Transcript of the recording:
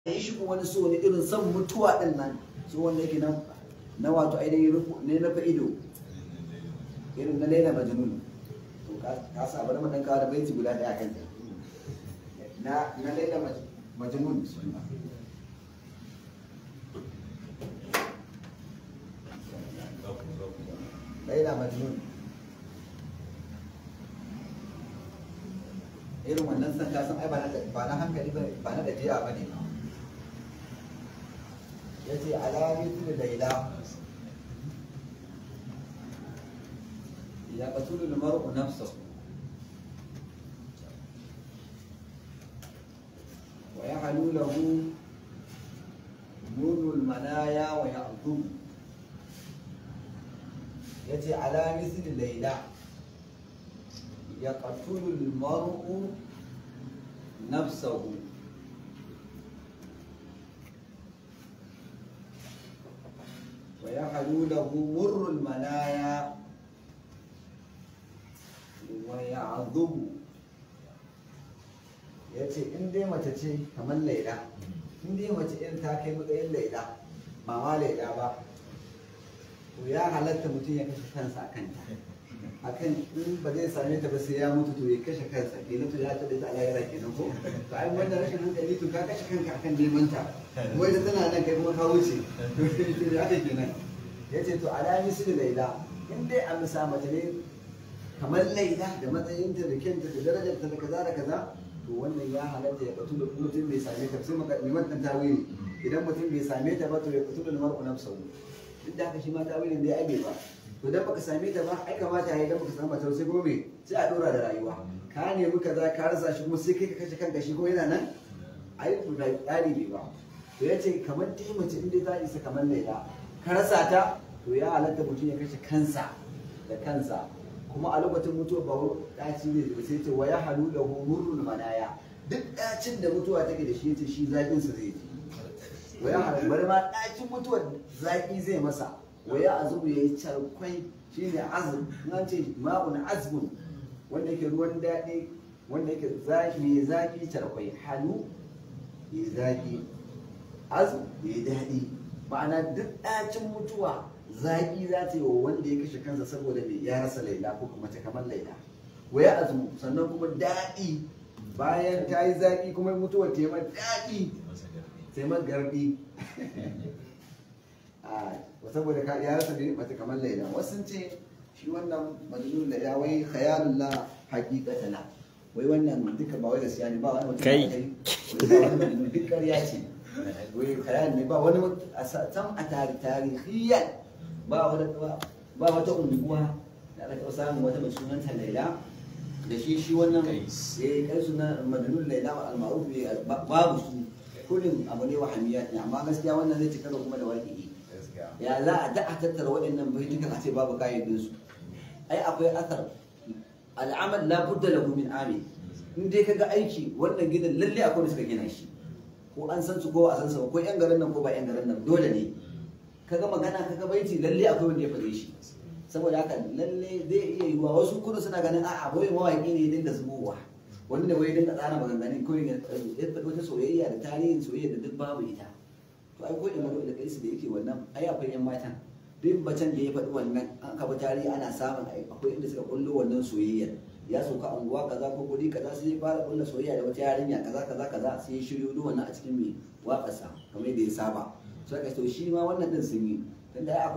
yi shi kuma wani so ne irin son mutuwa din nan so wanda yake nan na wato ainihin rufu ne na fa ido irin na laila majnun to ka sa bari mu dan kawo da baiti guda daya kan ta na na laila majnun laila majnun irin wannan san kasan ai ba na hankali ba ba na dabi'a ba ne ya ce alamitu da laila ya qatulu al-mar'u nafsahu wa yahlu lahu nurul manaya wa ya'dhum yace alamitu da laila يقتل المرء نفسه ويحلو له مر المنايا ويعظم ya ce in dai mace ce kamar laida in dai mace irin ta kai matsayin laida ba ma laida ba to ya halatta mutum ya kashe kansa a kanta akan in ba zai same ta ba sai ya mutu to ya kashe kansa kenan to ya tada ta alayra kenan ko to ai wannan rashin hankali to ka kashe kanka akan neman ta kuma ita tana nan kai kuma ka wuce to ya kai kenan yace to alami su da laila in dai an sa mace ne kamar laila da matsayinta da kyanta da darajarta da kaza da kaza to wannan ya halatta ya fito da mutum bai same ta sai maka liman dan tawili idan mutum bai same ta ba to ya fito da mar'u nafsahu duk da haka shi ma tawilin dai ai bai ba to dan baka same ta ba ai kamata yayi dan baka samu matar sai gobe sai a dora da rayuwa ka nemi kaza ka rasa shi kuma sai kai ka kashe kanka shi ko yana nan ai ku da tsari bai ba to yace kamar dai mace inda za isa kamar laila ka rasa ta to ya halatta mutum ya kashe kansa da kansa kuma a lokacin mutuwa ba daci ne da sai ce wa ya halu da murrul manaya duk dacin da mutuwa take da shi yace shi zakin sa zai ji wa ya halu bari ma dacin mutuwa zaki zai masa wa ya azubu ya yi charkwai shi ne azum na ce ma'un azbun wanda yake ruwan daɗi wanda yake zaki mai zaki charkwai halu ya zaki azum ya daɗi ma'ana duk ɗacin mutuwa zaki za ta yi wa wanda ya kashe kansa saboda mai ya rasa laila ko kuma ta kamar laila wa ya azumu sannan kuma daɗi bayan ta yi zaki kuma mutuwa ta yi daɗi sai garbi saboda ka ya rasa ne mace kamar laila wasu ce shi wannan majnun da ya wai khayalun la haqiqata la wai wannan duka ba wai gaskiya ne ba wani mutum Kai. kai duk ƙarya ce wai khayal ne ba wani a sam a tarihiyan ba wani ba wata unguwa da aka taɓa samun wata mai sunanta laila da shi shi wannan eh kai suna majnun laila al-ma'ruf babu su kullum abu ne wahamiyat ne amma gaskiya wannan zai cika kuma da waƙi ya za a da a tattara waɗannan baitukan a ce babu kayyadin su ai akwai asar al'amal la budda lahu min amin in dai kaga aiki wannan gidan lalle akwai da suka gina shi ko an san su ko a san su ko yan garin nan ko ba yan garin nan dole ne kaga magana kaga baiti lalle akwai wanda ya fare shi saboda haka lalle zai iya yiwuwa wasu kudu suna ganin a'a boye mawaƙi ne ya dinga zubowa wani da wai dinga tsara maganganun kawai ya faɗi wata soyayya da tarihin soyayya da duk babu ita to ai ko imanu da kaisu da yake wannan ai akwai yan matan duk bacin da ya faɗi wannan an kafa tarihi ana samun akwai inda suka kullo wannan soyayya ya sauka anguwa kaza ko guri kaza sai ya fara kulla soyayya da wata yarinya kaza kaza kaza sai ya shiryo duk wannan a cikin mai waƙarsa kamar yadda ya saba so aka to shi ma wannan din sun yi tunda ai